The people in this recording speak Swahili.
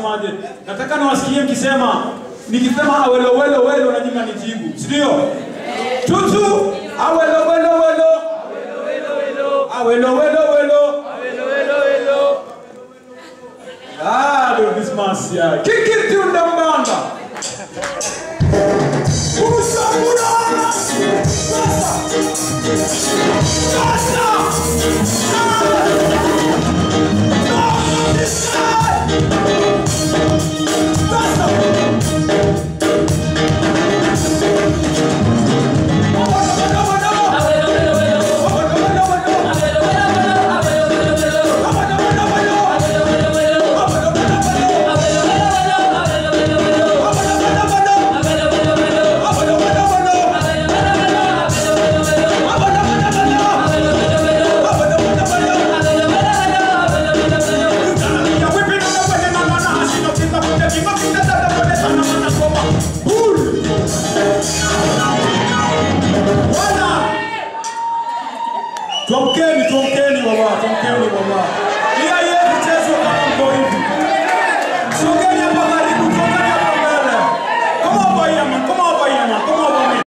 nasemaje? Nataka niwasikie mkisema nikisema awelo welo welo na nyinyi nijibu. Si ndio? Tutu awelo welo welo. Awelo welo welo. Ah, do Christmas ya. Kiki tunda mbanda. Usamura. Sasa. Sasa. Tuamkeni, tuamkeni baba, tuamkeni baba.